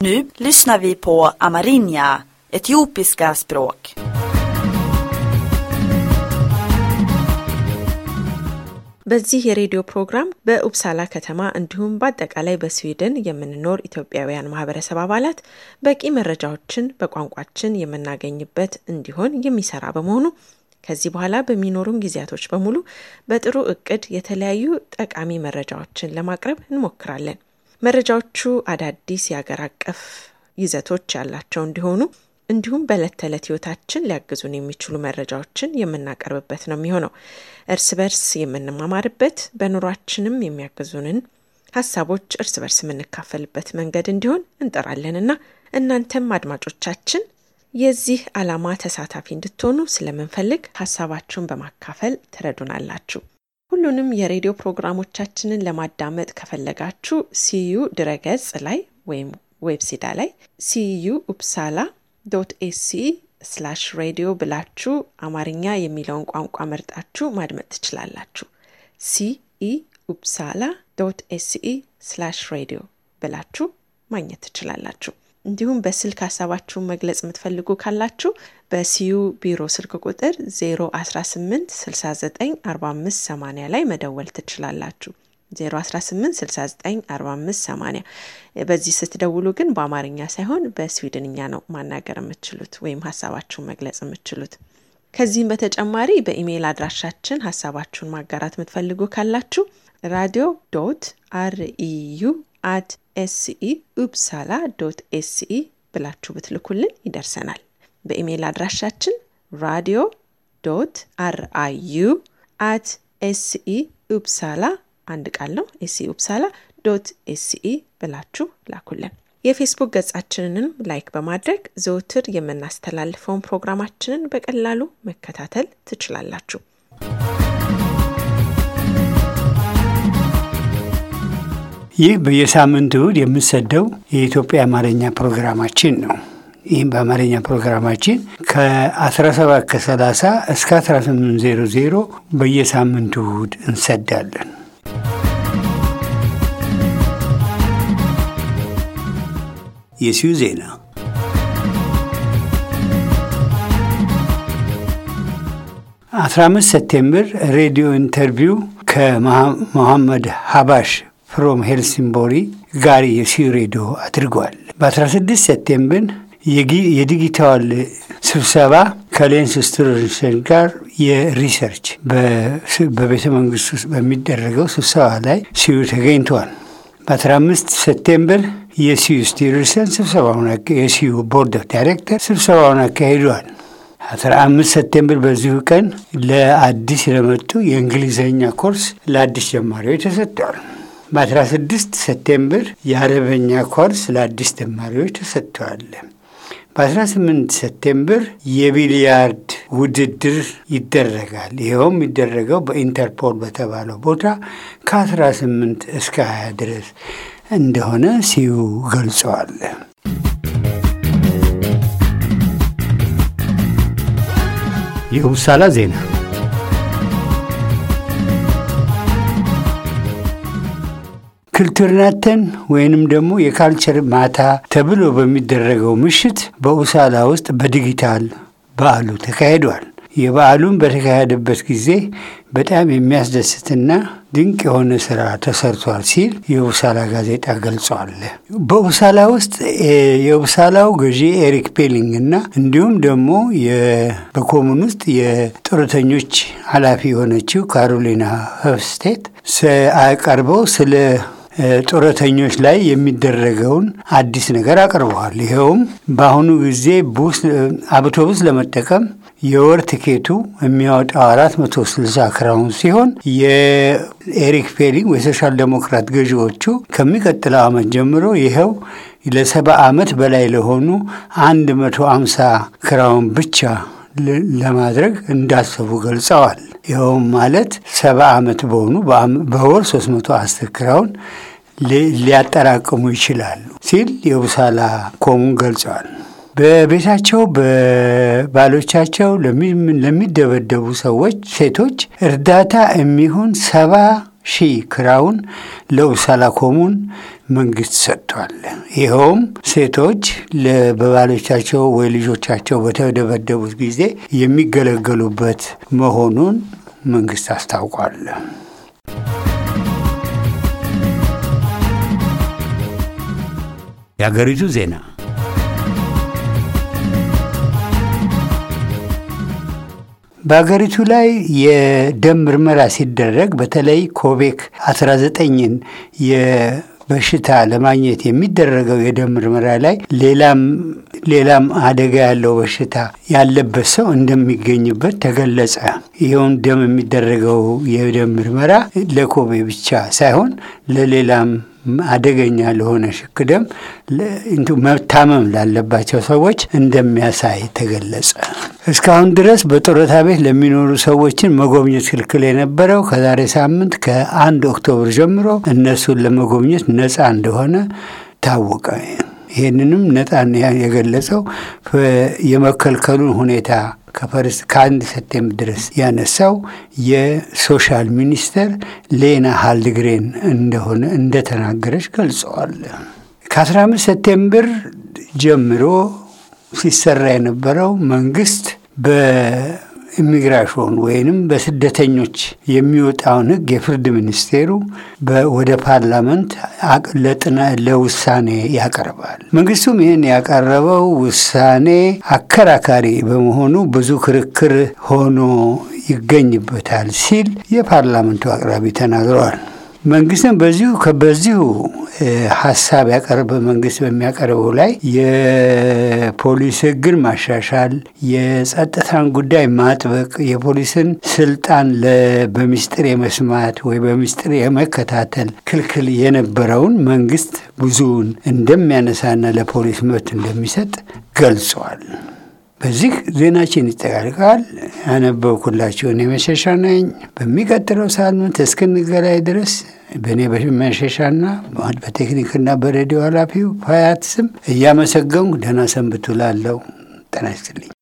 Nu lyssnar vi på amerinja, etiopiska språk. በዚህ የሬዲዮ ፕሮግራም በኡፕሳላ ከተማ እንዲሁም በአጠቃላይ በስዊድን የምንኖር ኢትዮጵያውያን ማህበረሰብ አባላት በቂ መረጃዎችን በቋንቋችን የምናገኝበት እንዲሆን የሚሰራ በመሆኑ ከዚህ በኋላ በሚኖሩን ጊዜያቶች በሙሉ በጥሩ እቅድ የተለያዩ ጠቃሚ መረጃዎችን ለማቅረብ እንሞክራለን። መረጃዎቹ አዳዲስ የአገር አቀፍ ይዘቶች ያላቸው እንዲሆኑ እንዲሁም በዕለት ተዕለት ህይወታችን ሊያግዙን የሚችሉ መረጃዎችን የምናቀርብበት ነው የሚሆነው። እርስ በርስ የምንማማርበት በኑሯችንም የሚያግዙንን ሀሳቦች እርስ በርስ የምንካፈልበት መንገድ እንዲሆን እንጠራለንና እናንተም አድማጮቻችን የዚህ ዓላማ ተሳታፊ እንድትሆኑ ስለምንፈልግ ሀሳባችሁን በማካፈል ትረዱናላችሁ። ሁሉንም የሬዲዮ ፕሮግራሞቻችንን ለማዳመጥ ከፈለጋችሁ ሲዩ ድረገጽ ላይ ወይም ዌብሲዳ ላይ ሲዩ ኡፕሳላ ዶት ኤሲ ስላሽ ሬዲዮ ብላችሁ አማርኛ የሚለውን ቋንቋ መርጣችሁ ማድመጥ ትችላላችሁ። ሲኢ ኡፕሳላ ዶት ኤሲኢ ስላሽ ሬዲዮ ብላችሁ ማግኘት ትችላላችሁ። እንዲሁም በስልክ ሀሳባችሁን መግለጽ የምትፈልጉ ካላችሁ በሲዩ ቢሮ ስልክ ቁጥር 018 69 45 80 ላይ መደወል ትችላላችሁ። 018694580 በዚህ ስትደውሉ ግን በአማርኛ ሳይሆን በስዊድንኛ ነው ማናገር የምትችሉት ወይም ሀሳባችሁን መግለጽ የምትችሉት። ከዚህም በተጨማሪ በኢሜይል አድራሻችን ሀሳባችሁን ማጋራት የምትፈልጉ ካላችሁ ራዲዮ ዶት አርኢዩ አት ኤስኢ ኡፕሳላ ዶት ኤስኢ ብላችሁ ብትልኩልን ይደርሰናል። በኢሜይል አድራሻችን ራዲዮ ዶት አርአዩ አት ኤስኢ ኡፕሳላ አንድ ቃል ነው። ኤስኢ ኡፕሳላ ዶት ኤስኢ ብላችሁ ላኩልን። የፌስቡክ ገጻችንንም ላይክ በማድረግ ዘውትር የምናስተላልፈውን ፕሮግራማችንን በቀላሉ መከታተል ትችላላችሁ። ይህ በየሳምንቱ እሁድ የምንሰደው የኢትዮጵያ አማርኛ ፕሮግራማችን ነው። ይህም በአማርኛ ፕሮግራማችን ከ17 ከ30 እስከ 1800 በየሳምንቱ እሁድ እንሰዳለን። የሲዩ ዜና አስራ አምስት ሰፕቴምበር ሬዲዮ ኢንተርቪው ከመሐመድ ሀባሽ ፍሮም ሄልሲንቦሪ ጋር የሲዩ ሬዲዮ አድርጓል። በ16 ሰፕቴምበር የዲጂታል ስብሰባ ከሌንስ ስትሮንሰን ጋር የሪሰርች በቤተ መንግስት ውስጥ በሚደረገው ስብሰባ ላይ ሲዩ ተገኝተዋል። በ15 ሰፕቴምበር የሲዩ ስቲርሰን ስብሰባውን የሲዩ ቦርድ ኦፍ ዳይሬክተር ስብሰባውን አካሂደዋል። 15 ሰፕቴምበር በዚሁ ቀን ለአዲስ ለመጡ የእንግሊዝኛ ኮርስ ለአዲስ ጀማሪዎች ተሰጥተዋል። በ16 ሰፕቴምበር የአረበኛ ኮርስ ለአዲስ ተማሪዎች ተሰጥተዋል። በ18 ሰፕቴምበር የቢሊያርድ ውድድር ይደረጋል። ይኸውም የሚደረገው በኢንተርፖል በተባለው ቦታ ከ18 እስከ 20 ድረስ እንደሆነ ሲዩ ገልጸዋል። የውሳላ ዜና ክልትርናተን ወይንም ደግሞ የካልቸር ማታ ተብሎ በሚደረገው ምሽት በኡሳላ ውስጥ በዲጂታል በዓሉ ተካሂዷል። የበዓሉን በተካሄደበት ጊዜ በጣም የሚያስደስትና ድንቅ የሆነ ስራ ተሰርቷል ሲል የኡሳላ ጋዜጣ ገልጿል። በኡሳላ ውስጥ የኡሳላው ገዢ ኤሪክ ፔሊንግ እና እንዲሁም ደግሞ በኮሙን ውስጥ የጡረተኞች ኃላፊ የሆነችው ካሮሊና ሆፍስቴት አቀርበው ስለ ጡረተኞች ላይ የሚደረገውን አዲስ ነገር አቅርበዋል። ይኸውም በአሁኑ ጊዜ አውቶቡስ ለመጠቀም የወር ትኬቱ የሚያወጣው አራት መቶ ስልሳ ክራውን ሲሆን የኤሪክ ፔሊንግ የሶሻል ዴሞክራት ገዢዎቹ ከሚቀጥለው ዓመት ጀምሮ ይኸው ለሰባ ዓመት በላይ ለሆኑ አንድ መቶ አምሳ ክራውን ብቻ ለማድረግ እንዳሰቡ ገልጸዋል። ይኸውም ማለት ሰባ ዓመት በሆኑ በወር 310 ክራውን ሊያጠራቅሙ ይችላሉ ሲል የቡሳላ ኮሙን ገልጸዋል። በቤታቸው በባሎቻቸው ለሚደበደቡ ሰዎች ሴቶች እርዳታ የሚሆን ሰባ ሺህ ክራውን ለኡብሳላ ኮሙን መንግስት ሰጥቷል። ይኸውም ሴቶች በባሎቻቸው ወይ ልጆቻቸው በተደበደቡት ጊዜ የሚገለገሉበት መሆኑን መንግስት አስታውቋል። የሀገሪቱ ዜና በሀገሪቱ ላይ የደም ምርመራ ሲደረግ በተለይ ኮቤክ 19ን በሽታ ለማግኘት የሚደረገው የደም ምርመራ ላይ ሌላም ሌላም አደጋ ያለው በሽታ ያለበት ሰው እንደሚገኝበት ተገለጸ። ይኸውን ደም የሚደረገው የደም ምርመራ ለኮቤ ብቻ ሳይሆን ለሌላም አደገኛ ለሆነ ሽክ ደም መታመም ላለባቸው ሰዎች እንደሚያሳይ ተገለጸ። እስካሁን ድረስ በጡረታ ቤት ለሚኖሩ ሰዎችን መጎብኘት ክልክል የነበረው ከዛሬ ሳምንት ከአንድ ኦክቶብር ጀምሮ እነሱን ለመጎብኘት ነፃ እንደሆነ ታወቀ። ይህንንም ነፃ የገለጸው የመከልከሉን ሁኔታ ከፈርስ ከአንድ ሰፕቴምበር ድረስ ያነሳው የሶሻል ሚኒስተር ሌና ሃልድግሬን እንደሆነ እንደተናገረች ገልጸዋል። ከ15 ሰፕቴምበር ጀምሮ ሲሰራ የነበረው መንግስት በኢሚግራሽን ወይንም በስደተኞች የሚወጣውን ሕግ የፍርድ ሚኒስቴሩ ወደ ፓርላመንት ለውሳኔ ያቀርባል። መንግስቱም ይህን ያቀረበው ውሳኔ አከራካሪ በመሆኑ ብዙ ክርክር ሆኖ ይገኝበታል ሲል የፓርላመንቱ አቅራቢ ተናግረዋል። መንግስትም በዚሁ በዚሁ ሀሳብ ያቀርበ መንግስት በሚያቀርበው ላይ የፖሊስ ህግን ማሻሻል፣ የጸጥታን ጉዳይ ማጥበቅ፣ የፖሊስን ስልጣን በሚስጥር የመስማት ወይ በሚስጥር የመከታተል ክልክል የነበረውን መንግስት ብዙውን እንደሚያነሳና ለፖሊስ መብት እንደሚሰጥ ገልጸዋል። በዚህ ዜናችን ይጠቃልቃል። ያነበብኩላችሁን የመሸሻ ነኝ። በሚቀጥለው ሳምንት እስክንገላይ ድረስ በእኔ በመሸሻና በቴክኒክና በሬዲዮ ኃላፊው ፋያት ስም እያመሰገንኩ ደህና ሰንብቱ ላለው ጤና ይስጥልኝ።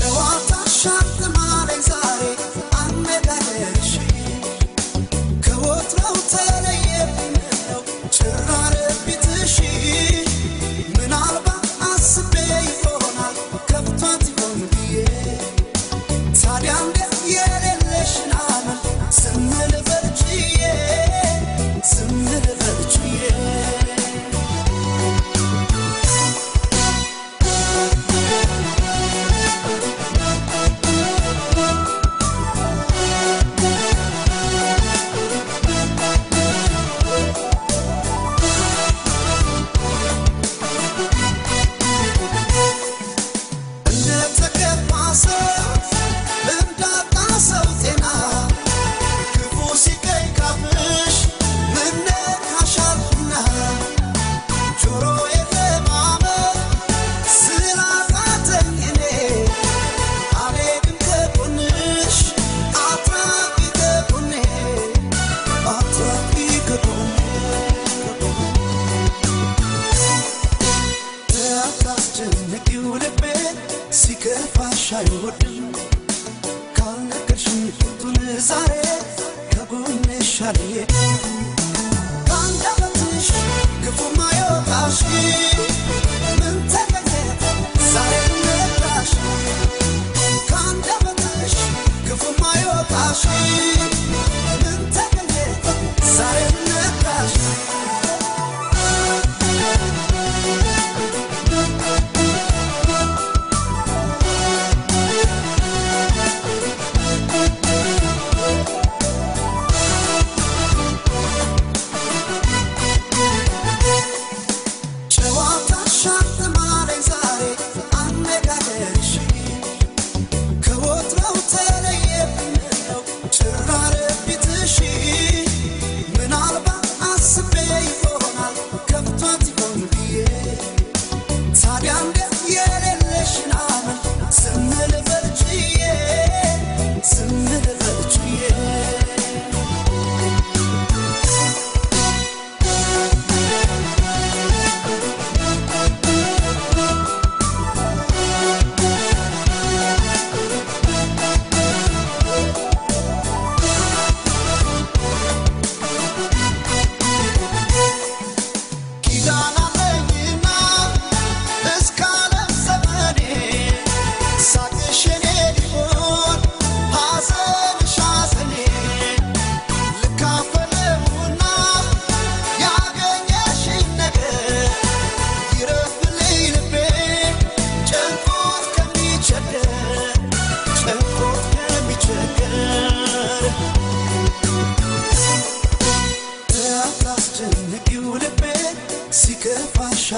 ጨዋታ ሻት ማለኝ ዛሬ አነጋገርሽ ከወ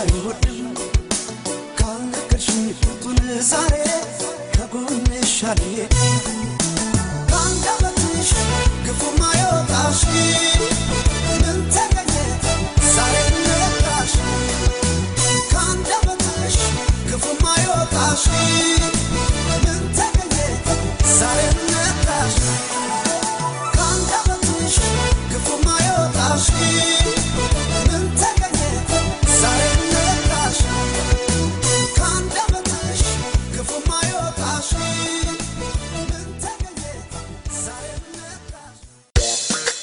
አይወድም ካልነገርሽኝ ፍቱን ዛሬ ከጎንሽ አልሄድም ከአንደበትሽ ክፉ ማይወጣሽ ምን ተገኘ ዛሬ ነቃሽ ከአንደበትሽ ክፉ ማይወጣሽ ምን ተገኘ ዛሬ ነቃሽ ከአንደበትሽ ክፉ ማይወጣሽ ምን ተገኘ ዛሬ ነቃሽ ከአንደበትሽ ክፉ ማይወጣሽ ምን ተገኘ ዛሬ ነቃሽ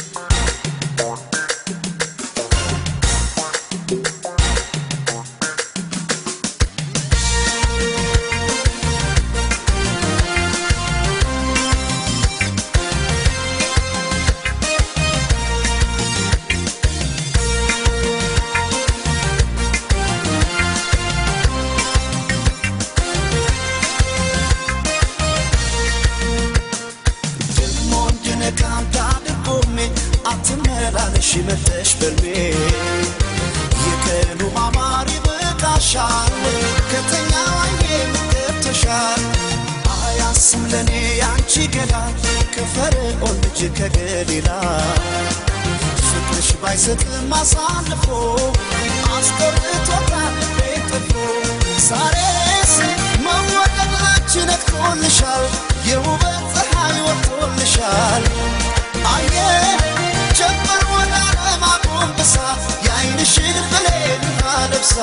ደሞ እንድነቃ እንዳድርጎሜ አትመላለሽ መተሽ በልሜ የቀኑ ማማር ይበቃሻል ከተኛ ዋዬ ገብተሻል አያስም ለእኔ ያንቺ ገላ ከፈርዖን ልጅ ከገሊላ ፍቅርሽ ባይሰጥም አሳልፎ አስቆርጦታል ቤት ጥፎ ዛሬስ መወደድ ላንቺ ነግቶልሻል የውበት ፀሐይ ወጥቶልሻል አየ ጀመር ወደ ዓለም አጎንብሳ የዓይንሽን ብሌን አለብሳ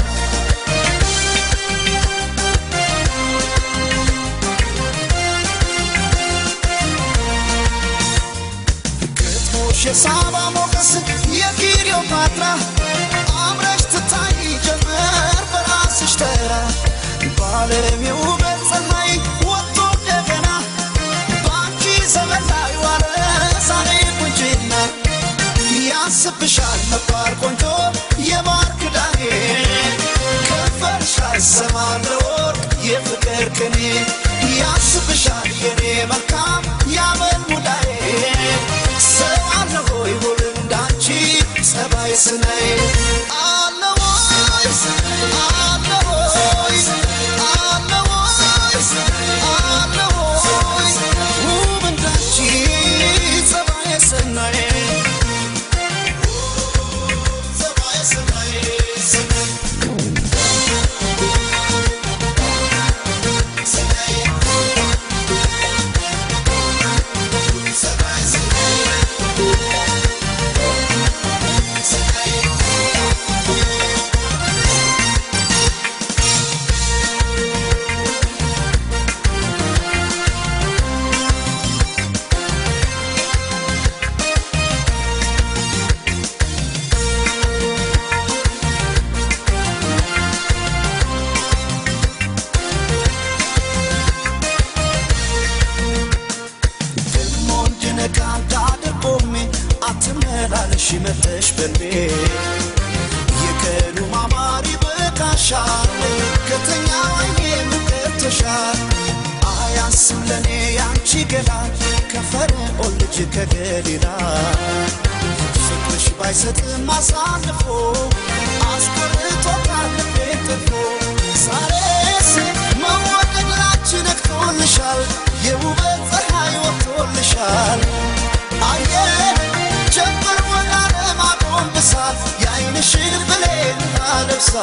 ግጥሞሽ የሳባ ሞገስ የክሊዮፓትራ አምረሽ ትታይ ጀመር በራስሽ ተራ በዓለም የውበት ፀሐይ ወጥቶ እንደገና በአንቺ ዘመን ላይ ዋለ ዛሬ ቁንጅና ያስብሻል መባል ቆንጆ የማር ክዳኔ ከንፈርሽ አይሰማም ለወርቅ የፍቅር ቅኔ ያስብሻል የኔ መልካም ያመል ሙዳዬ ሰው አለ ሆይ ሁሉ እንዳንቺ ጸባይ ስናይ አለ ወይ አለ ወይ አለ ወይ አለ ወይ ውብ እንዳንቺ ጸባይ ስናይ ጸባይ ስናይ ስናይ ደሞ እንድነቃ እንዳደርጎሜ አትመላለሽ መተሽ በልቤ የቀኑ ማማር ይበቃሻል ከተኛ ዋዬ ምገብተሻል አያስም ለእኔ ያንቺ ገላ ከፈርዖን ልጅ ከገሊላ ፍቅርሽ ባይሰጥም አሳልፎ አስቆርጦታል ልቤን ጥፎ ዛሬስ መወደድ ላንቺ ነግቶልሻል የውበት ፀሐይ ወጥቶልሻል አየ ጀምር ወደ ዓለም አጎንብሳ የዓይንሽን ብሌን አለብሳ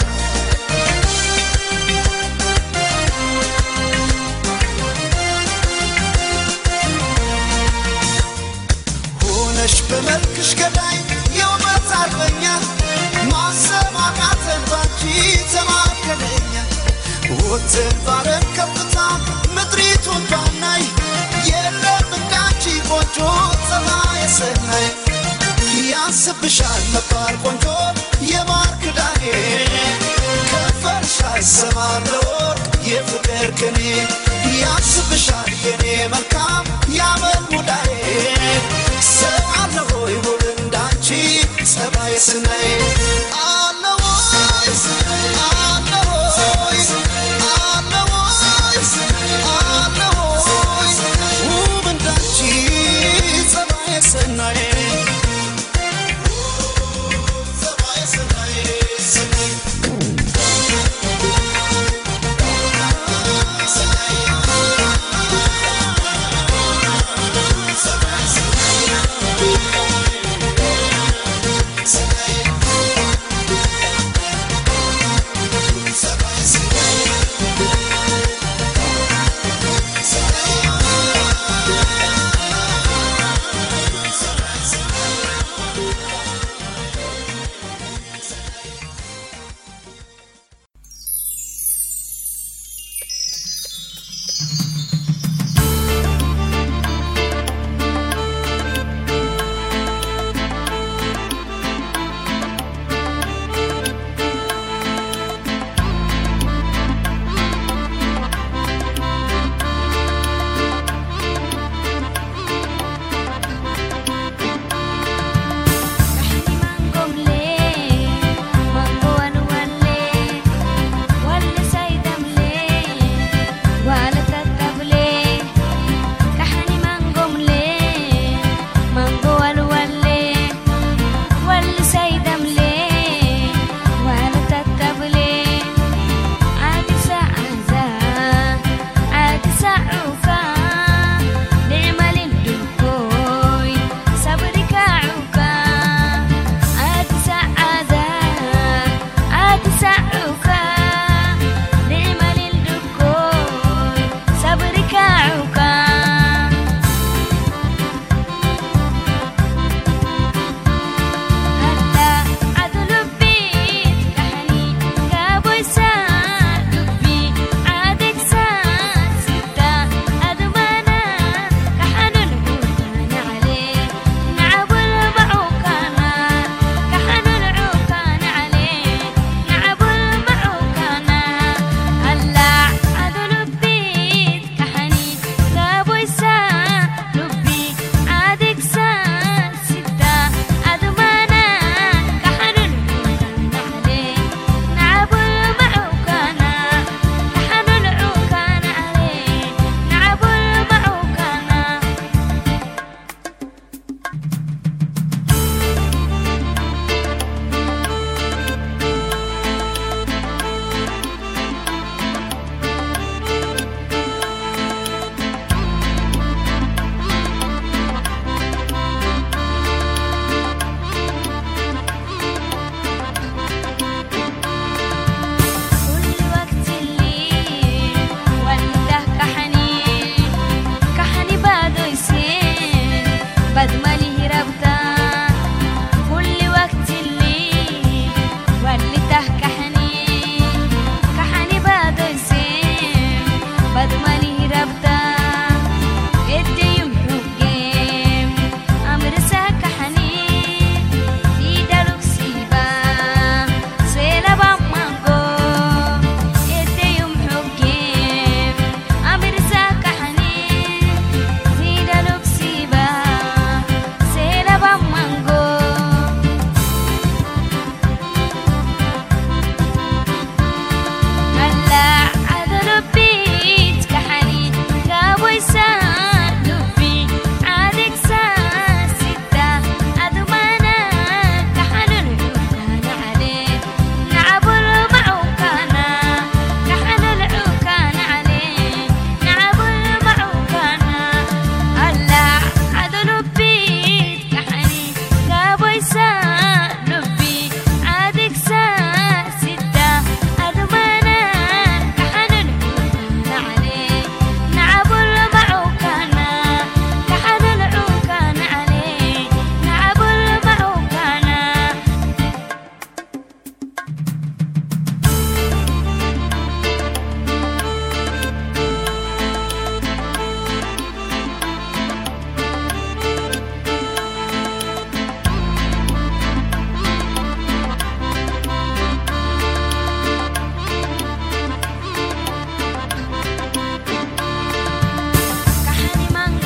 ሆነሽ በመልክሽ ገዳይ የውበት አርበኛ ማሰብ አቃተን ባንቺ ተማከለኛ ወትን ባረን ከፍታ ምድሪቱን ባናይ የለም እንዳንቺ ቆንጆ ፀባይ ሰናይ ያስብሻል መባል ቆንጆ የማር ክዳኔ ከንፈርሽ አይሰማም ለወርቅ የፍቅር ቅኔ ያስብሻል የኔ መልካም ያመል ሙዳዬ ሰው አለ ሆይ ሁሉ እንዳንቺ ጸባይ ስናይ አለ ወይ አለ ወይ አለ ወይ አለ ወይ ውብ እንዳንቺ ጸባይ ስናይ ጸባይ ስናይ ስናይ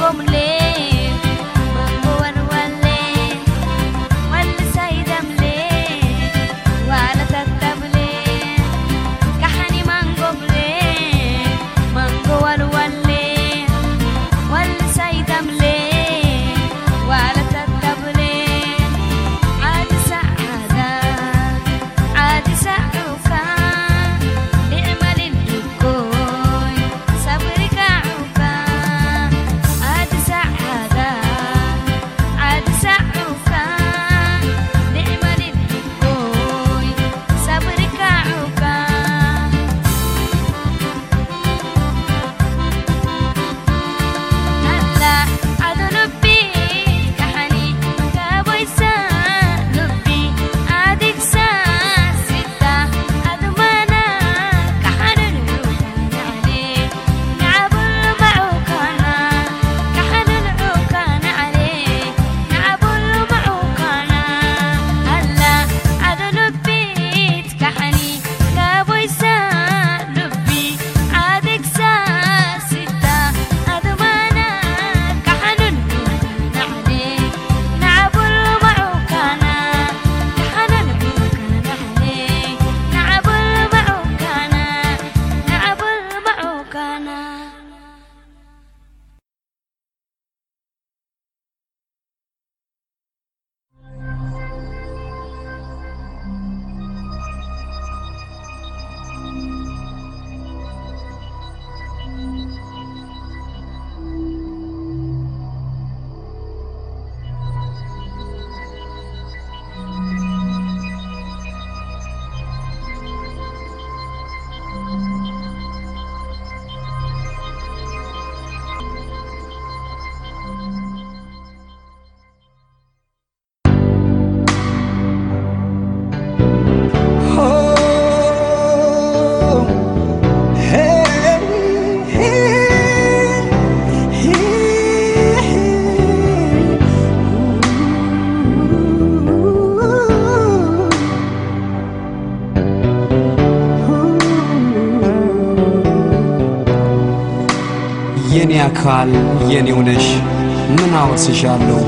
የኔ አካል የኔው ነሽ ምን አወርስሻለሁ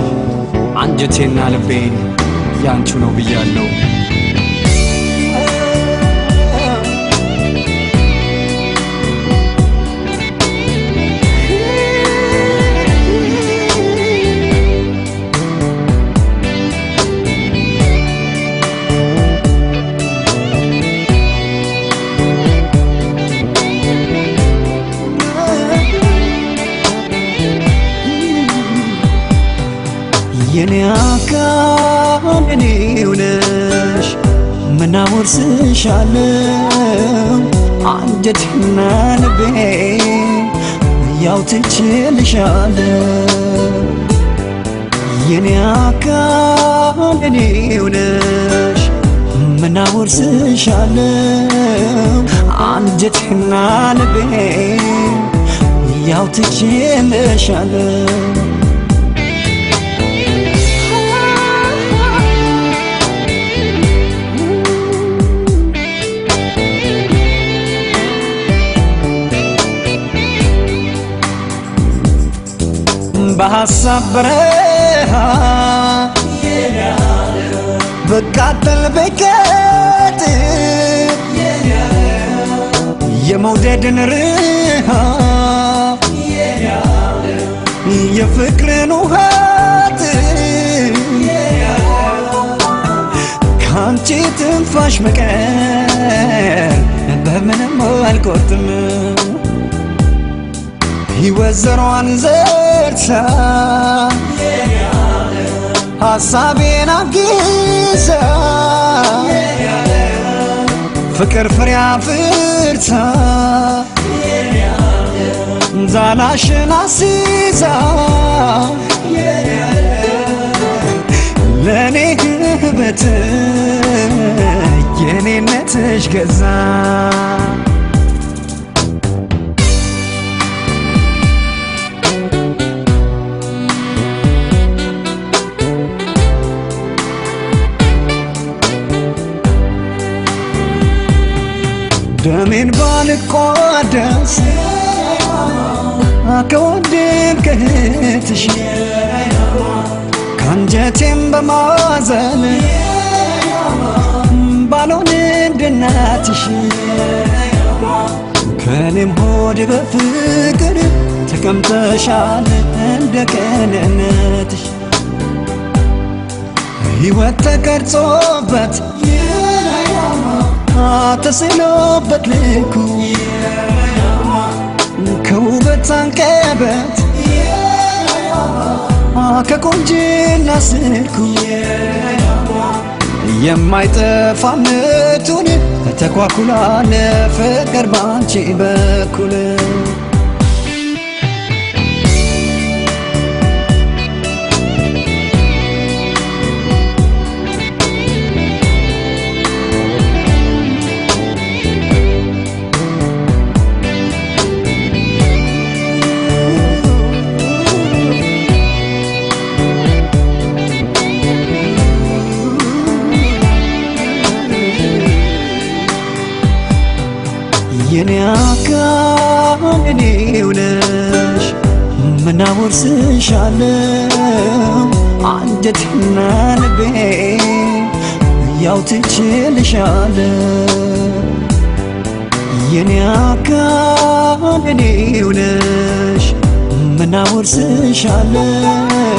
አንጀቴና ልቤን ያንቹ ነው ብያለሁ የኔ አካል የኔው ነሽ ምን አወርስሻለሁ አንጀቴና ልቤ ያው ትችልሻለሁ የኔ አካል የኔው ነሽ ምን አወርስሻለሁ አንጀቴና ልቤ ያው ትችልሻለሁ በሐሳብ በረሃ በቃጠል በቀጥ የመውደድን ርሃ የፍቅርን ውሃት ከአንቺ ትንፋሽ በቀር በምንም አልቆርጥም ሕይወት ዘሯን ዘርታ ሐሳቤን አግዛ ፍቅር ፍሬ አፍርታ ዛላሽን አስይዛ ለእኔ ህበት የኔነትሽ ገዛ ደሜን ባልቋደስ ከወንድም ከእህትሽ ከአንጀቴም በማዘን ባልሆን እንደ እናትሽ ከእኔም ሆድ በፍቅር ተቀምጠሻል እንደ ቅንነትሽ ሕይወት ተቀርጾበት ተስሎበት ልኩ ከውበት አንቀበት ከቆንጅና ስልኩ የማይጠፋ ምቱን ተኳኩላ ለፍቅር ባንቺ በኩል የኔ አካል እኔው ነሽ ምናወርስሻለው አንጀቴና ልቤ ያው ትችልሻለው የኔ አካል እኔው ነሽ ምናወርስሻለው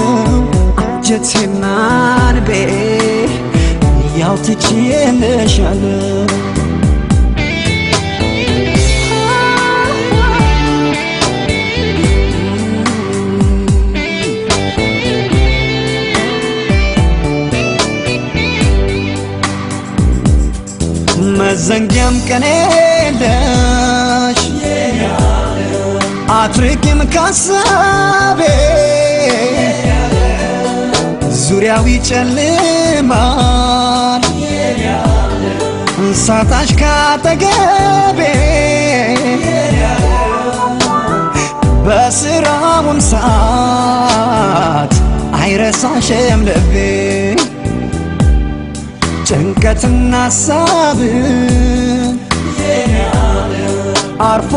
አንጀቴና ልቤ ያው ትችልሻለው መዘንጊያም ቀን የለሽ አትርቂም ካሳቤ ዙሪያው ይጨልማል ሳታሽ ካጠገቤ በስራውም ሰዓት አይረሳሽም ልቤ ጭንቀትና ሀሳብን አርፎ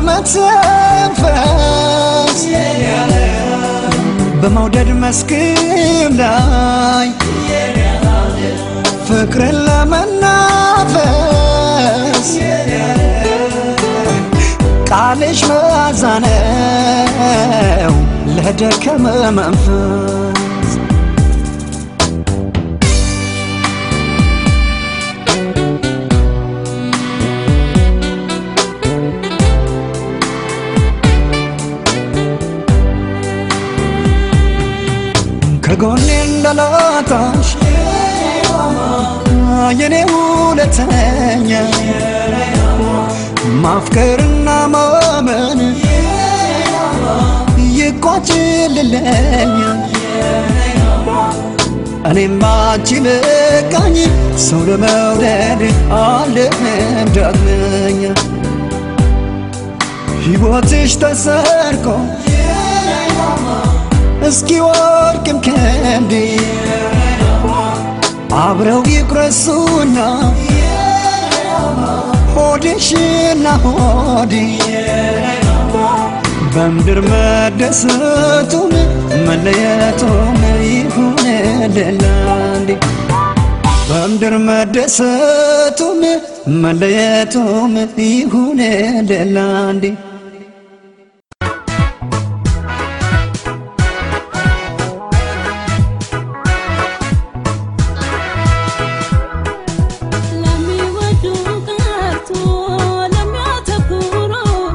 ለመተንፈስ በመውደድ መስክም ላይ ፍቅርን ለመናፈስ ቃልሽ መዓዛ ነው ለደከመ መንፈስ ከጎኔ እንዳላጣሽ የኔ ሁለተኛ ማፍቀርና ማመን ይቋጭልለኛ እኔም ባንቺ በቃኝ ሰው ለመውደድ አልም ዳግመኛ ሕይወትሽ ተሰርቆ እስኪ ወርቅም ከንዴ አብረው ይቁረሱና ሆድሽና ሆዴ በምድር መደሰቱም መለየቱም ይሁን ደላንዴ በምድር መደሰቱም መለየቱም ይሁን ደላንዴ ለሚወዱ ቀርቶ ለሚያተኩሩ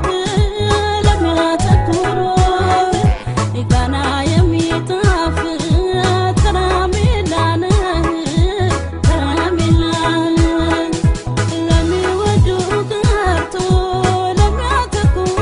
ለሚያተኩሩ ገና የሚጣፍጥ ከረሜላ ነህ ከረሜላ ነህ ለሚወዱ ቀርቶ ለሚያተኩሩ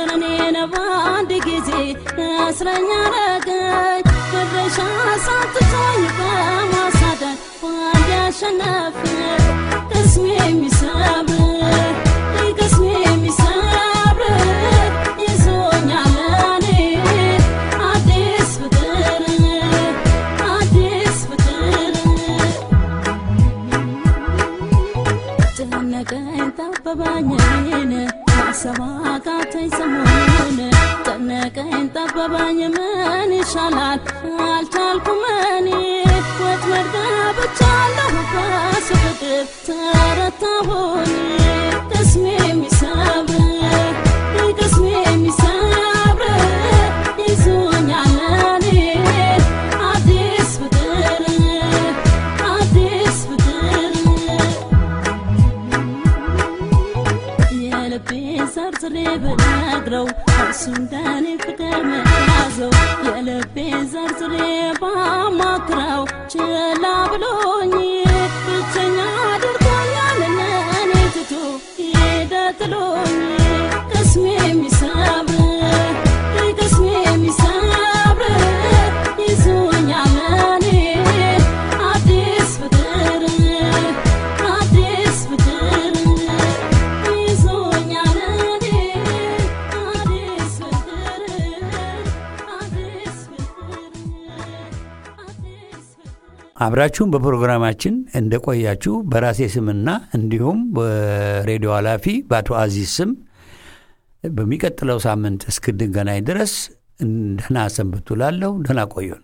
ፍቅር እኔን በአንድ ጊዜ እስረኛ ረገኝ መድረሻ ሳትቶኝ በማሳደድ በአንድ ያሸነፍ ቅስሜ የሚሰብር ቅስሜ የሚሰብር ይዞኛል እኔ አዲስ ፍቅር አዲስ ፍቅር ጨነቀኝ ጠበባኝ እኔን ማሰብ አቃተኝ ሰሞኑን ጨነቀኝ ጠበባኝ ምን ይሻላል አልቻልኩም እኔ ወጥመድ ገብቻለሁ በሱ ፍቅር ተረታሁኝ ቅስሜ የሚሰብር ቅስሜ የሚሰብር ይዞኛል እኔ አዲስ ፍቅር አዲስ ፍቅር የልቤን ዘርዝሬ ብነግረው እርሱ እንደኔ ፍቅር መያዘው የልቤን ዘርዝሬ ባማክረው ችላ ብሎኝ ብቸኛ አድርጎኛል እኔን ትቶ ሄደ ጥሎኝ ቅስሜ የሚሰብር ቅስሜ የሚሰብር ይዞኛል እኔ አዲስ ፍቅር አዲስ ፍቅር ይዞኛል እኔ አዲስ ፍቅር አዲስ ፍቅር አዲስ ፍቅር አብራችሁን በፕሮግራማችን እንደቆያችሁ በራሴ ስምና እንዲሁም በሬዲዮ ኃላፊ በአቶ አዚዝ ስም በሚቀጥለው ሳምንት እስክንገናኝ ድረስ ደህና ሰንብቱ ላለሁ። ደህና ቆዩን።